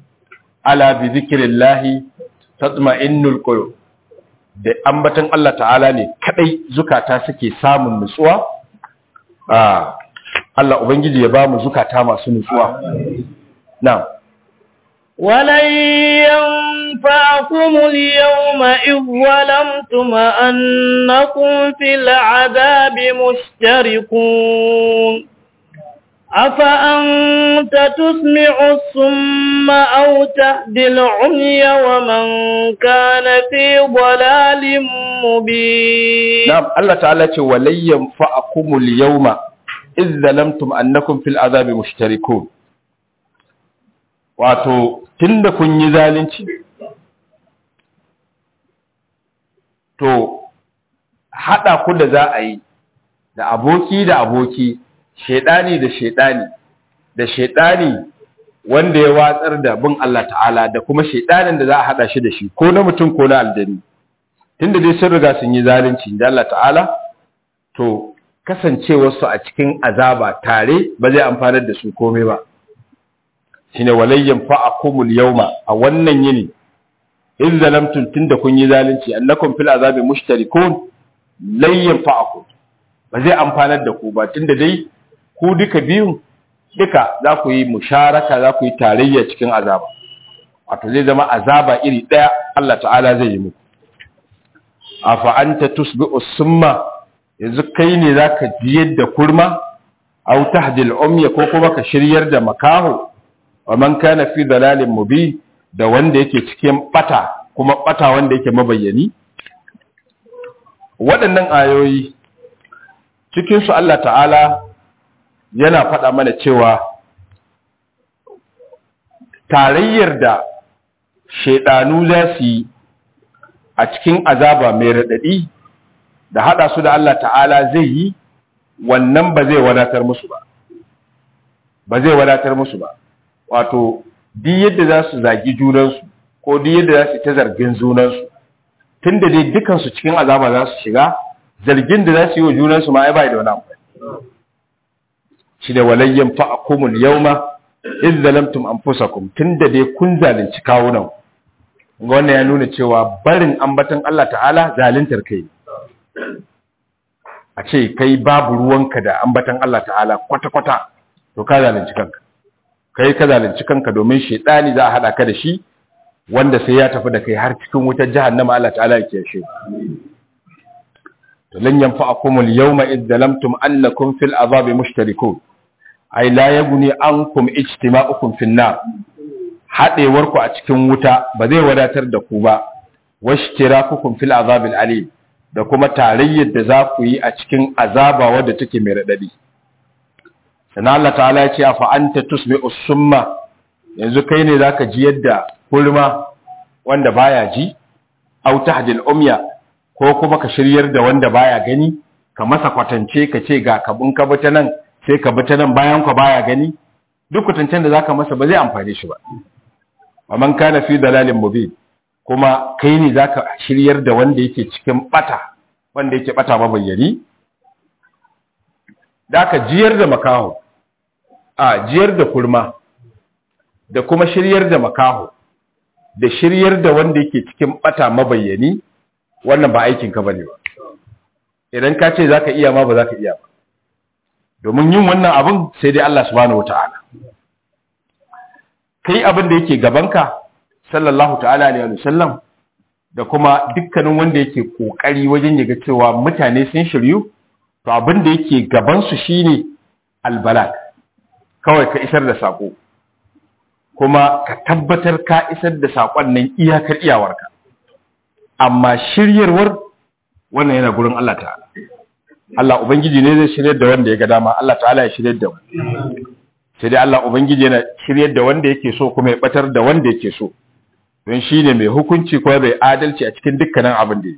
ala bi zikrillahi tatma'innul qulub da ambatan Allah ta'ala ne kadai zukata suke samun nutsuwa ah Allah ubangiji ya ba mu zukata masu nutsuwa na'am ولن ينفعكم اليوم إذ ظلمتم أنكم في العذاب مشتركون أفأنت تسمع الصم أو تهدي العمي ومن كان في ضلال مبين نعم الله تعالى ولن ينفعكم اليوم إذ ظلمتم أنكم في العذاب مشتركون wato tunda kun yi zalunci to hada ku da za a yi da aboki da aboki shedani da shedani da shedani wanda ya watsar da bin Allah ta'ala da kuma shedanin da za a hada shi da shi ko na mutum ko na aljani tunda dai sun riga sun yi zalunci da Allah ta'ala to kasancewarsu a cikin azaba tare ba zai amfanar da su komai ba shine walayyan fa'akumul yawma a wannan yini in zalamtum tunda kun yi zalunci annakum fil azabi mushtarikun layyan fa'akum ba zai amfanar da ku ba tunda dai ku duka biyun duka za ku yi musharaka za ku yi tarayya cikin azaba wato zai zama azaba iri daya Allah ta'ala zai yi muku afa anta tusbi'u summa yanzu kai ne zaka jiyar da kurma aw tahdil umya ko kuma ka shiryar da makaho wa man kana fi dalalin mubin da wanda yake cikin bata kuma bata wanda yake mabayyani waɗannan ayoyi cikin su Allah ta'ala yana faɗa mana cewa tarayyar da shaidanu za su yi a cikin azaba mai raɗaɗi da haɗa su da Allah ta'ala zai yi wannan ba zai wadatar musu ba ba zai wadatar musu ba wato duk yadda za su zagi junansu ko duk yadda za su ta zargin junansu tun da dai dukansu cikin azaba za su shiga zargin da za su yi wa junansu ma ai bai da wani amfani shi da walayyan fa'akumul yawma iz zalamtum anfusakum tun da dai kun zalunci kawunan ga wannan ya nuna cewa barin ambatan Allah ta'ala zaluntar kai a ce kai babu ruwanka da ambatan Allah ta'ala kwata-kwata to ka zalunci kanka kai ka zalunci kanka domin shaidani za a hada ka da shi wanda sai ya tafi da kai har cikin wutar jahannama Allah ta'ala ya kiyashe to lan yanfa'akum al-yawma id zalamtum annakum fil azabi mushtarikun ay la yaghni ankum ijtima'ukum fin nar hadewar ku a cikin wuta ba zai wadatar da ku ba washtirakukum fil azabi al-alim da kuma tarayyar da za ku yi a cikin azaba wadda take mai raɗaɗi sannan Allah ta'ala ya ce a fa'anta tusmi usumma yanzu kai ne za ka ji yadda kulma wanda baya ji au tahdil umya ko kuma ka shiryar da wanda baya gani ka masa kwatance ka ce ga kabin ka bi ta nan sai ka bi ta nan bayan ka baya gani duk kwatancen da zaka masa ba zai amfane shi ba amman kana fi dalalin mubin kuma kai ne zaka shiryar da wanda yake cikin bata wanda yake bata mabayyani da ka jiyar da makaho a jiyar da kurma da kuma shiryar da makaho da shiryar da wanda yake cikin bata mabayyani wannan ba aikin ka bane ba idan ka ce zaka iya ma ba zaka iya ba domin yin wannan abin sai dai Allah subhanahu wataala kai abin da yake gabanka sallallahu ta'ala alaihi wasallam da kuma dukkanin wanda yake kokari wajen yaga cewa mutane sun shiryu to abin da yake gaban su shine albalak kawai ka isar da sako kuma ka tabbatar ka isar da sakon nan iyakar iyawarka amma shiryarwar wannan yana gurin Allah ta'ala Allah ubangiji ne zai shiryar da wanda ya ga dama Allah ta'ala ya shiryar da mu sai dai Allah ubangiji yana shiryar da wanda yake so kuma ya batar da wanda yake so don shi ne mai hukunci kuma bai adalci a cikin dukkanin abin da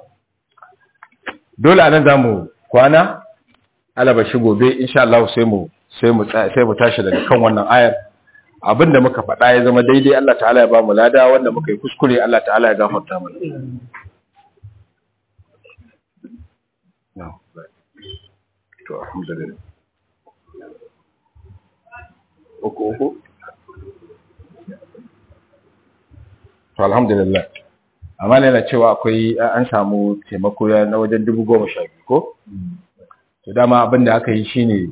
dole anan za mu kwana alaba shi gobe insha Allah sai mu sai mu sai mu tashi daga kan wannan ayar abin da muka faɗa ya zama daidai Allah ta'ala ya ba mu lada wanda muka yi kuskure Allah ta'ala ya gafarta mana to alhamdulillah uku uku to alhamdulillah amma ne na cewa akwai an samu taimako na wajen dubu goma sha biyu ko to dama abin da aka yi shine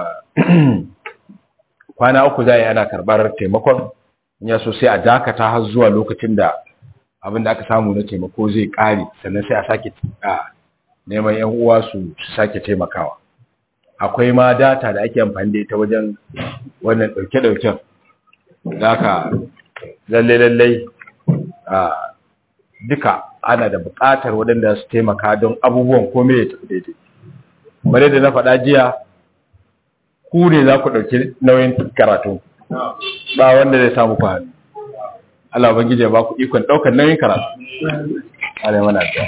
kwana uku za a yi ana karɓar taimakon ya so sai a dakata har zuwa lokacin da abin da aka samu na taimako zai ƙare sannan sai a sake neman yan uwa su sake taimakawa akwai ma data da ake amfani da ita wajen wannan ɗauke-ɗauken da aka lalle-lalle duka ana da buƙatar waɗanda su taimaka don abubuwan kome ya tafi daidai bare da na faɗa jiya ku ne za ku ɗauki nauyin karatu ba wanda zai samu ku hannu Allah bangije ba ku ikon ɗaukar nauyin karatu ana mana da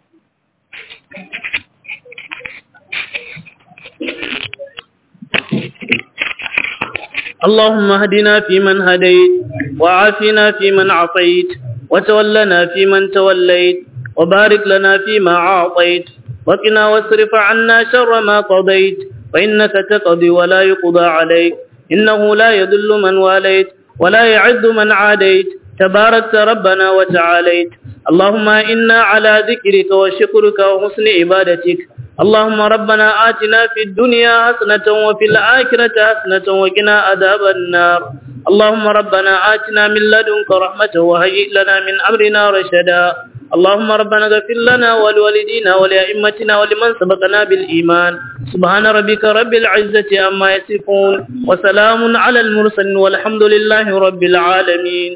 اللهم اهدنا فيمن هديت وعافنا فيمن عصيت وتولنا فيمن توليت وبارك لنا فيما أعطيت وقنا واصرف عنا شر ما قضيت فإنك تقضي ولا يقضى عليك إنه لا يذل من واليت ولا يعز من عاديت تباركت ربنا وتعاليت اللهم إنا على ذكرك وشكرك وحسن عبادتك اللهم ربنا آتنا في الدنيا حسنة وفي الآخرة حسنة وقنا عذاب النار اللهم ربنا آتنا من لدنك رحمة وهيئ لنا من أمرنا رشدا اللهم ربنا اغفر لنا ولوالدينا ولأئمتنا ولمن سبقنا بالإيمان سبحان ربك رب العزة عما يصفون وسلام على المرسلين والحمد لله رب العالمين